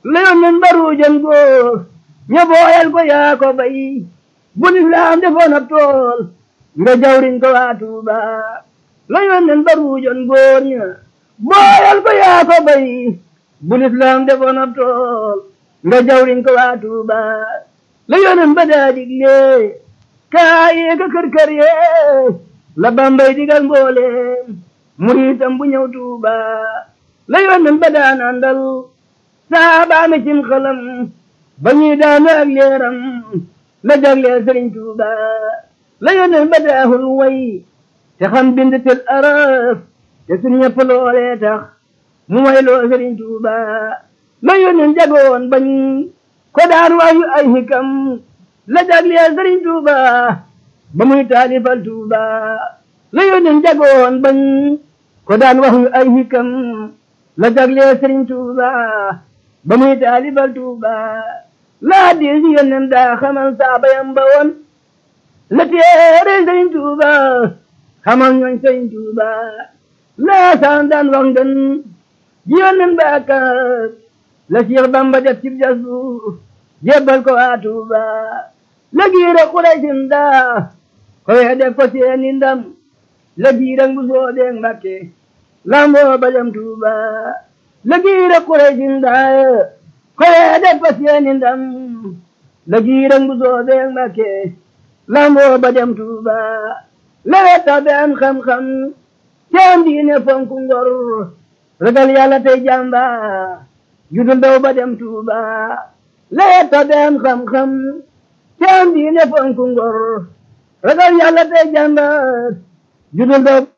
la yónneen baruujan góor ña booyal ko yaa ko bay bu lislaam defoon ab tool nga jawriñ ko waa Tuuba la yónneen baruujan góor ña booyal ko yaa ko bay bu lislaam defoon ab tool nga jawriñ ko waa Tuuba la yónneen ba daa digle kaayee ka kër kër yee la bambay digal mbooleem muriitam bu ñëw Tuuba la yónneen ba daa nandal saabaame cim xalam ba ñuy daanu ak leeram la jagleel Sëriñ Tuuba la yónneen ba daahul way te xam bind tel araf te suñ ñëpp loolee tax mu way loo Sëriñ Tuuba la yónneen jagoon bañ ko daan wayu ay hikam la jagleel Sëriñ Tuuba ba muy taalifal Tuuba la yónneen jagoon bañ ko daan wayu ay hikam la jagleel Sëriñ Tuuba ba muy taalifal Tuuba laa di si yónneen daa xamal saabayam ba woon la téere Sëriñ Tuuba xamal ñooñ Sëriñ Tuuba laa saan daan wax ngën ji yónneen ba kat la Seex Bamba def ci jasu jébbal ko waa Tuuba la giira Quraysin daa ko wee def ko seeni ndam la giira ngu soobeeg Mbakke lamboo ba dem Tuuba la giira Quraysin daa ko wee def ko seeni ndam la giira ngu soobeeg Mbakke lamboo ba dem Tuuba la wetta be am xam-xam seen diine fonku ngor ragal yàlla tey jàmba judul daw ba dem Tuuba la wetta be am xam-xam seen diine fonku ngor ragal yàlla tey jàmba judul daw